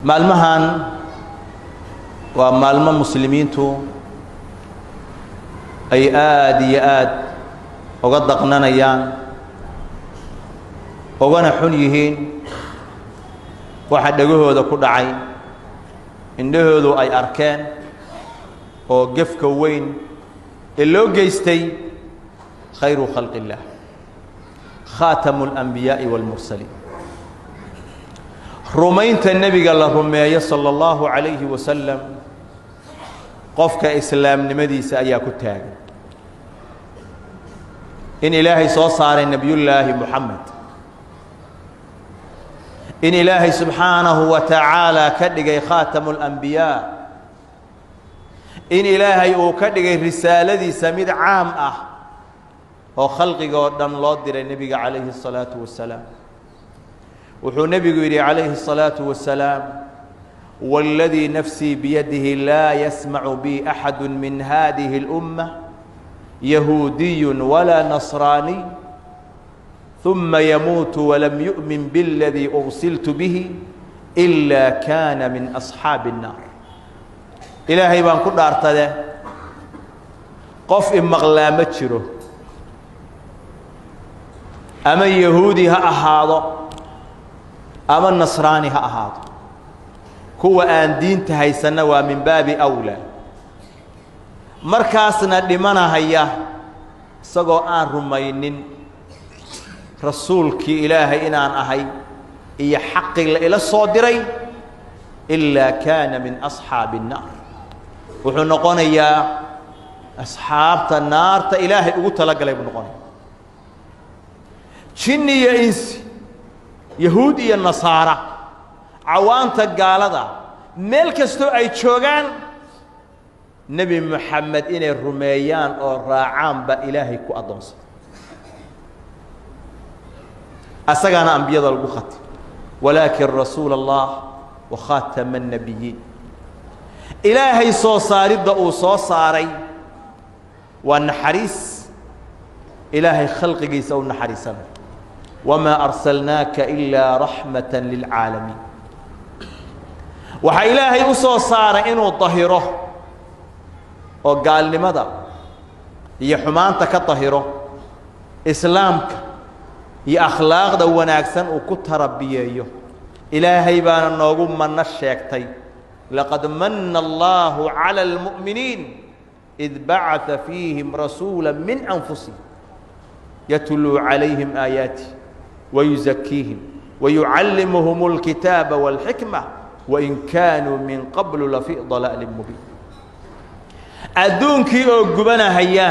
maalmahan waa maalmo muslimiintu ay aada iyo aad uga daqnanayaan ugana xun yihiin waxa dhegahooda ku dhacay indhahoodu ay arkeen oo gefka weyn ee loo geystay khayru khalqi اllah khaatamu اlanbiyaaءi wاlmursaliin rumaynta nebiga la rumeeyo salى اllahu عalayhi wasalam qofka islaamnimadiisa ayaa ku taagan in ilaahay soo saaray nebiyullaahi moxamed in ilaahay subxaanahu wa tacaala ka dhigay khaatamu اlanbiyaa in ilaahay uu ka dhigay risaaladiisa mid caam ah oo khalqigoo dhan loo diray nebiga calayhi الsalaaةu wasalaam wuxuu nebigu yidhi calayhi الsalaaةu wasalaam wاladii nafsii biyadihi laa yasmacu bi axadu min hadihi اlأumma yahuudiy walaa nasraaniy ثuma yamuutu walam yuؤmin bاladii ursiltu bihi إila kana min أصxaabi الnaar ilaahay baan ku dhaartade qof imaqlaa ma jiro ama yahuudi ha ahaado ama nasraani ha ahaado kuwa aan diinta haysanna waa min baabi أwlaa markaasna dhimanahaya isagoo aan rumaynin rasuulkii ilaahay inaan ahay iyo xaqii la ila soo diray ilaa kaana min asxaabi الnaar wuxuu noqonayaa asxaabta naarta ilaahay ugu talagalay buu noqonaya jinni iyo insi yahuud iyo nasaara cawaanta gaalada meel kastoo ay joogaan nebi moxamed inay rumeeyaan oo raacaan baa ilaahay ku addoonsaday asagaana ambiyada lagu khatay walaakin rasuula allah wa khaatama الnabiyiin ilaahay soo saaridda uu soo saaray waa naxariis ilaahay khalqigiisa u naxariisanayo wamaa arsalnaaka ilaa raxmata lilcaalamiin waxaa ilaahay u soo saaray inuu dahiro oo gaalnimada iyo xumaanta ka dahiro islaamka iyo akhlaaqda wanaagsan uu ku tarabiyeeyo ilaahay baana noogu manno sheegtay laqad mana allahu calى اlmu'miniin id bacaa fiihim rasuula min anfusihim yatluu calayhim aayaatih wayuzakiihim wayucallimuhum اlkitaaba wاlxikma wain kaanuu min qablu lafii dalaalin mubiin adduunkii oo gubanahaya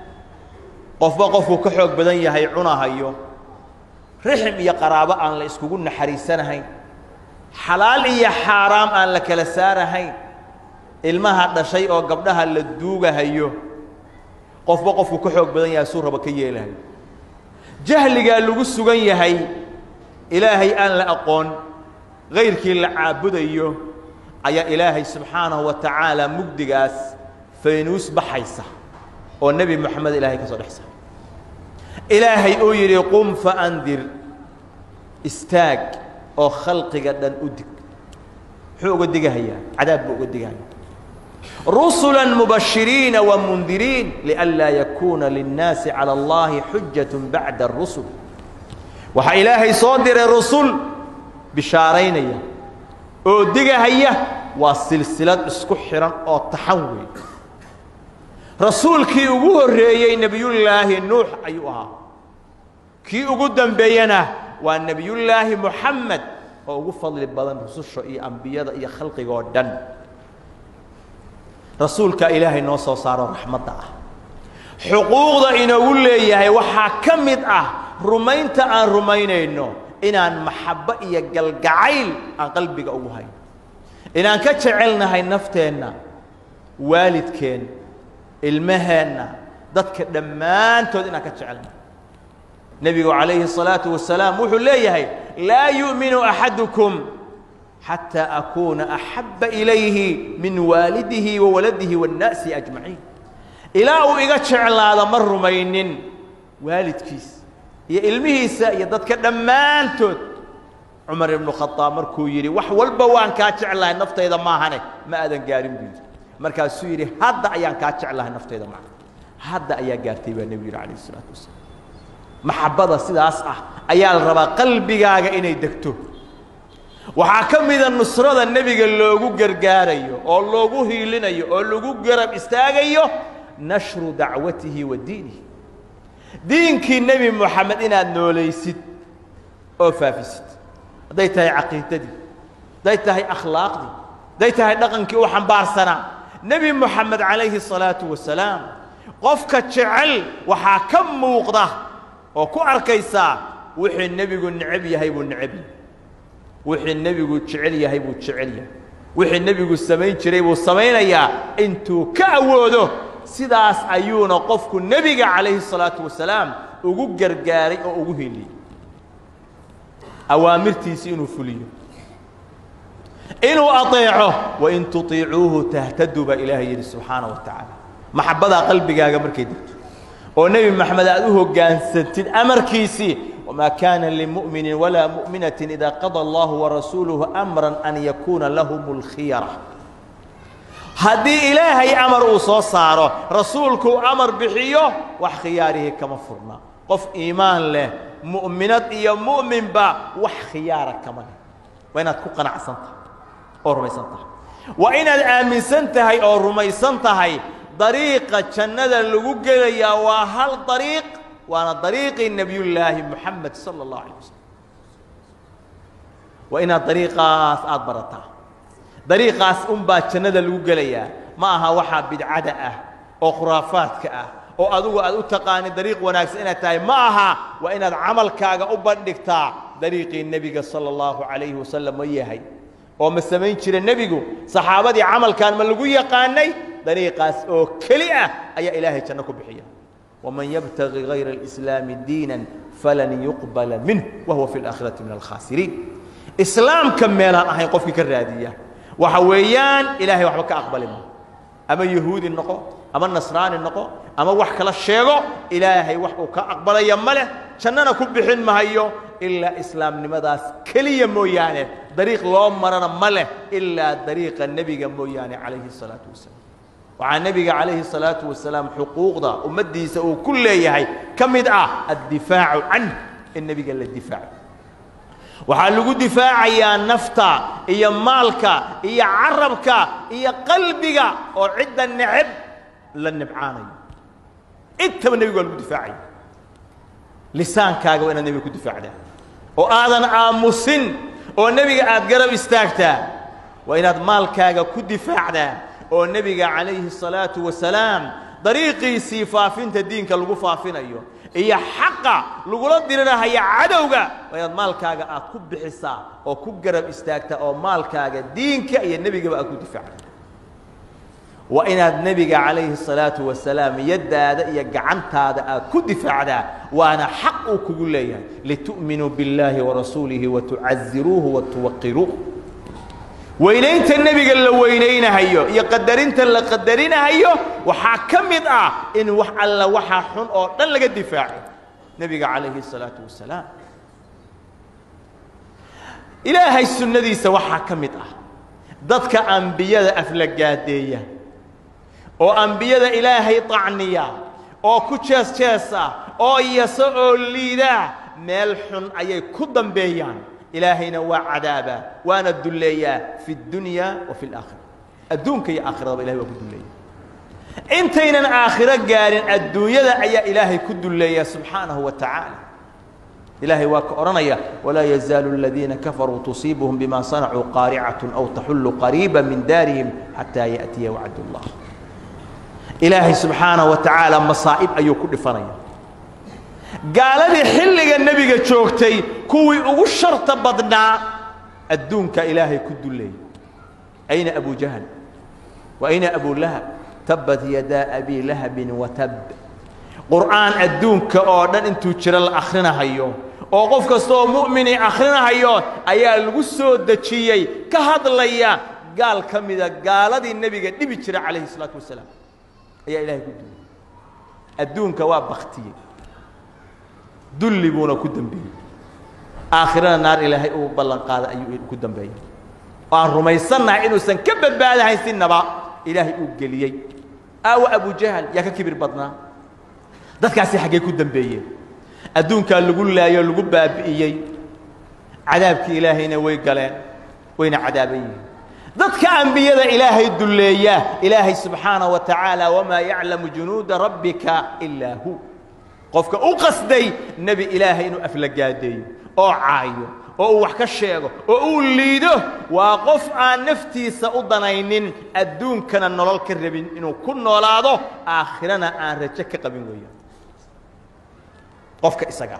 qofba qofku ka xoog badan yahay cunahayo rixim iyo qaraabo aan la iskugu naxariisanahayn xalaal iyo xaaraam aan la kala saarahayn ilmaha dhashay oo gabdhaha la duugahayo qofba qofku ka xoog badan yahay suu raba ka yeelahayo jahligaa lagu sugan yahay ilaahay aan la aqoon kayrkii la caabudayo ayaa ilaahay subxaanahu wa tacaala mugdigaas faynuus baxaysa oo nebi moxamed ilaahay ka soo dhex saaray ilaahay uu yidhi qum faandir istaag oo khalqiga dhan u dig muxuu uga digahayaa cadaab buu uga digahaya rusula mubashiriina wamundiriin lianlaa yakuuna linnaasi calى اllahi xujaة bacda الrusul waxaa ilaahay soo diray rusul bishaaraynaya oo digahaya waa silsilad isku xihan oo taxan weey rasuulkii ugu horreeyey nebiyullaahi nuux ayuu ahaa kii ugu dambeeyena waa nebiyullaahi moxamed oo ugu fadli badan rususha iyo ambiyada iyo khalqiga oo dhan rasuulka ilaahay noo soo saaro raxmadda ah xuquuqda inoogu leeyahay waxaa ka mid ah rumaynta aan rumaynayno inaan maxabbo iyo galgacayl aan qalbiga ugu hayno inaan ka jecelnahay nafteenna waalidkeen ilmaheenna dadka dhammaantood inaan ka jecelnahay nebigu calayhi الsalaaةu wasalaam wuxuu leeyahay laa yu'minu axadukum xatىa akuuna axabba ilayhi min waalidihi wa waladihi waاnnaasi ajmaciin ilaa uu iga jeclaado ma rumaynin waalidkiis iyo ilmihiisa iyo dadka dhammaantood cumar ibnu khadaab markuu yidhi wax walba waan kaa jeclahay naftayda maahane ma aadan gaarin buu yidhi markaasuu yidhi hadda ayaan kaa jeclahay naftayda maaha hadda ayaa gaartay baa nebigu yidhi calayh isalaatu wasalaam maxabbada sidaas ah ayaa la rabaa qalbigaaga inay degto waxaa ka mida nusrada nebiga loogu gargaarayo oo loogu hiilinayo oo lagu garab istaagayo nashru dacwatihi wa diinihi diinkii nebi moxamed inaad noolaysid oo faafisid hadday tahay caqiidadii hadday tahay akhlaaqdii hadday tahay dhaqankii u xambaarsanaa nebi moxamed calayhi الsalaatu wasalaam qofka jecel waxaa ka muuqda oo ku arkaysaa wixii nebigu necab yahay buu necab yahay wixii nebigu jecel yahay buu jecel yahay wixii nebigu samayn jiray buu samaynayaa intuu ka awoodo sidaas ayuuna qofku nebiga calayhi الsalaatu wasalaam ugu gargaaray oo ugu heliyey awaamirtiisi inuu fuliyo inuu aطeeco wain tuطiicuuhu tahtaduu baa ilaahay yidhi subxaana wa tacaala maxabbadaa qalbigaaga markay degto oo nebi moxamed aad u hoggaansantid amarkiisii wamaa kaana limu'minin walaa mu'minatin idaa qada allahu warasuuluhu amran an yakuuna lahum اlkhiyara haddii ilaahay amar uu soo saaro rasuulkuu amar bixiyo wax khiyaarihii kama furna qof iimaan leh mu'minad iyo mu'minba wax khiyaara kama leh waa inaad ku qanacsan tahay oo rumaysan tahay waa inaad aaminsan tahay oo rumaysan tahay dariiqa jannada lagu gelayaa waa hal dariiq waana dariiqii nebiyullaahi moxamed sala allahu alay wasalam waa inaad dariiqaas aada barataa dariiqaas unbaa jannada lagu gelayaa ma aha waxaa bidcada ah oo khuraafaadka ah oo adugu aad u taqaanid dariiq wanaagsan inaad tahay ma aha waa inaad camalkaaga u bandhigtaa dariiqii nebiga sala allahu calayhi wasalam ma yahay oo ma samayn jira nebigu saxaabadii camalkan ma lagu yaqaanay dariiqaas oo keli ah ayaa ilaahay janno ku bixiya waman yabtagi gayra alislaami diinan falan yuqbala minh wa huwa fi alaakhirati min alkhaasiriin islaamka meelaan ahayn qofkii ka raadiya waxa weeyaan ilaahay waxba ka aqbali ma ama yahuudi noqo ama nasraani noqo ama wax kala sheego ilaahay wax uu ka aqbalaya ma leh jannana ku bixin mahayo ilaa islaamnimadaas keliya mooyaane dariiq loo marana ma leh ilaa dariiqa nebiga mooyaane calayhi الsalaatu wasalaam waxaa nebiga calayhi الsalaatu wasalaam xuquuqda ummaddiisa uu ku leeyahay ka mid ah addifaacu canh in nebiga la difaaco waxaa lagu difaacayaa nafta iyo maalka iyo carabka iyo qalbiga oo cidda neceb la nibcaanayo intaba nebigu waa lagu difaacaya lisaankaaga waa inaad nebiga ku difaacdaa oo aadan aamusin oo nebiga aad garab istaagtaa waa inaad maalkaaga ku difaacdaa oo nebiga calayhi الsalaatu wasalaam dariiqiisii faafinta diinka lagu faafinayo iyo xaqa lagula dirirahaya cadowga waa inaad maalkaaga aad ku bixisaa oo ku garab istaagtaa oo maalkaaga diinka iyo nebigaba aad ku difaacda waa inaad nebiga calayhi الsalaatu wasalaam yaddaada iyo gacantaada aad ku difaacdaa waana xaq uu kugu leeyahay litu'minuu biاllaahi warasuulihi watucaziruuhu watuwaqiruuh weynaynta nebiga la weynaynahayo iyo qadarinta la qadarinahayo waxaa ka mid ah in wax alla waxaa xun oo dhan laga difaaco nebiga calayhi الsalaatu wasalaam ilaahay sunnadiisa waxaa ka mid ah dadka ambiyada aflagaadeeya oo ambiyada ilaahay طacniya oo ku jees jeesa oo yaso oo liida meel xun ayay ku dambeeyaan ilaahayna waa cadaabaa waana dulleeyaa fi اdunya wa fi اlaakhira adduunka iyo aakhiradaba ilahay waa ku dulleeya intaynan aakhiro gaarin adduunyada ayaa ilaahay ku dulleeya subxaanahu wa tacaala ilaahay waa ka odhanaya walaa yazaalu aladiina kafaruu tusiibuhum bima sanacuu qaaricaة aw taxullu qariiba min daarihim xataa yaأtiya wacd اllah ilaahay subxaanaه wa tacaala masaa'ib ayuu ku dhifanaya gaaladii xilliga nebiga joogtay kuwii ugu sharta badnaa adduunka ilaahay ku dulleeyay ayna abu jahl wa ayna abu lahab tabbat yadaa abi lahabin watab qur'aan adduunka oo dhan intuu jiro la akhrinahayo oo qof kasta oo mu'mini akhrinahayo ayaa lagu soo dejiyey ka hadlaya gaal ka mida gaaladii nebiga dhibi jira calayhi الsalaatu wasalaam ayaa ilaahay ku dulley adduunka waa baktiyey dulli buuna ku dembeeyey aakhirana naar ilaahay uu ballan qaaday ayuu ku dambeeyey oo aan rumaysannahay inuusan ka badbaadahayn sinaba ilaahay uu geliyey aawa abujahal yaa ka kibir badnaa dadkaasi xaggee ku dambeeyeen adduunkaa lagu laayoo lagu baabi'iyey cadaabkii ilaahayna way galeen wayna cadaaban yihiin dadka ambiyada ilaahay dulleeya ilaahay subxaanaه wa tacaala wamaa yaclamu junuuda rabbika ilaa hu qofka u qasday nebi ilaahay inuu aflagaadeeyo oo caayo oo uu wax ka sheego oo uu liido waa qof aan naftiisa u danaynin adduunkana nolol ka rabin inuu ku noolaado aakhirana aan rajo ka qabin weeyaan qofka isaga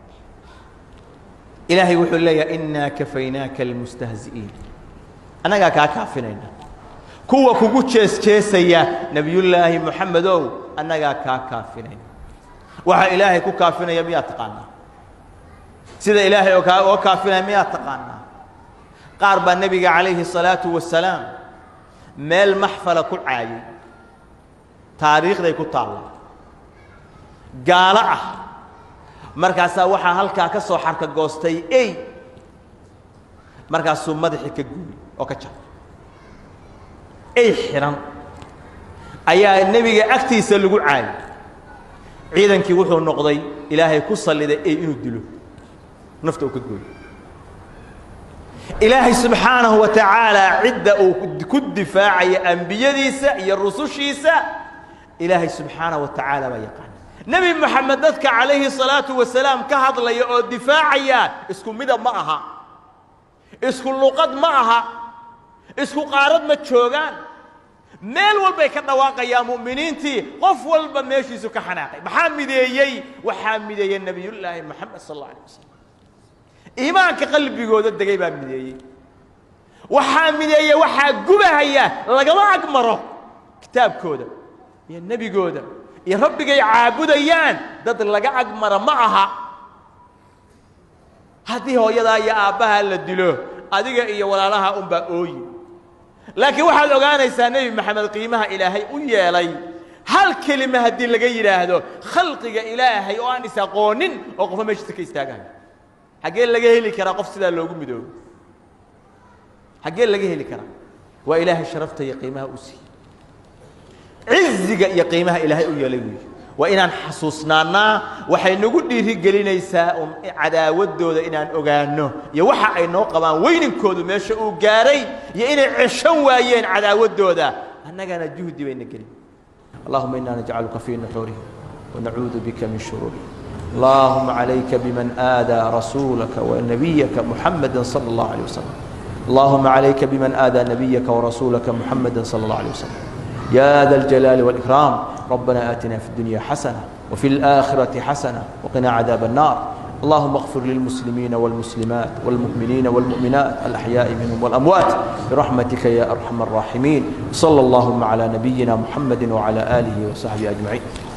ilaahay wuxuu leeyahay inaa kafaynaaka almustahzi'iin annagaa kaa kaafinayna kuwa kugu jees jeesaya nebiyullaahi moxamedow annagaa kaa kaafinayna waxaa ilaahay ku kaafinaya miyaa taqaanaa sida ilaahay oo kaa oo kaafinaya miyaa taqaanaa qaar baa nebiga calayhi الsalaatu wasalaam meel maxfala ku caayay taariikhday ku taalla gaalo ah markaasaa waxaa halkaa ka soo xarka goostay ey markaasuu madaxii ka guuy oo ka jabay ey xidhan ayaa nebiga agtiisa lagu caayay ciidankii wuxuu noqday ilaahay ku salliday ey inuu dilo nafta uu ka gooyo ilaahay subxaanahu wa tacaala cidda uu ku difaacaya ambiyadiisa iyo rusushiisa ilaahay subxaanaه wa tacaala baa yaqaana nebi moxamed dadka calayhi الsalaaةu wasalaam ka hadlaya oo difaacaya isku midab ma aha isku luqad ma aha isku qaarad ma joogaan meel walbay ka dhawaaqayaan mu'miniintii qof walba meeshiisu ka xanaaqay maxaa mideeyey waxaa mideeyey nebiyullaahi moxamed sal اlه alيه wasalam iimaanka qalbigooda degay baa mideeyey waxaa mideeye waxaa gubahaya lagama ag maro kitaabkooda iyo nebigooda iyo rabbigay caabudayaan dad laga ag mara ma aha haddii hooyadaa iyo aabbaha la dilo adiga iyo walaalaha unbaa ooyi laakiin waxaad ogaanaysaa nebi maxamed qiimaha ilaahay u yeelay hal kelima haddii laga yidhaahdo khalqiga ilaahay oo aan is aqoonin oo qofka meeshiisa ka istaagayo xaggee laga heli karaa qof sidaa loogu midoobo xaggee laga heli karaa waa ilaahay sharafta iyo qiimaha u siiyey ciziga iyo qiimaha ilaahay u yeelay weeye waa inaan xasuusnaannaa waxay nagu dhiiri gelinaysaa un cadaawaddooda inaan ogaanno iyo waxa ay noo qabaan weyninkoodu meesha uu gaaray iyo inay ceshan waayeen cadaawaddooda annagana juhdi bayna gelin allahuma inaa najcaluka fii nuxuurihim wanacuudu bika min shuruurihim اللهم عليك بمن آذى رسولك ونبيك محمدا صلى الله عليه وسلم اللهم عليك بمن آذى نبيك ورسولك محمدا صلى الله عليه وسلم يا ذا الجلال والإكرام ربنا آتنا في الدنيا حسنة وفي الآخرة حسنة وقنا عذاب النار اللهم اغفر للمسلمين والمسلمات والمؤمنين والمؤمنات الأحياء منهم والأموات برحمتك يا أرحم الراحمين صلى اللهم على نبينا محمد وعلى آله وصحبه أجمعين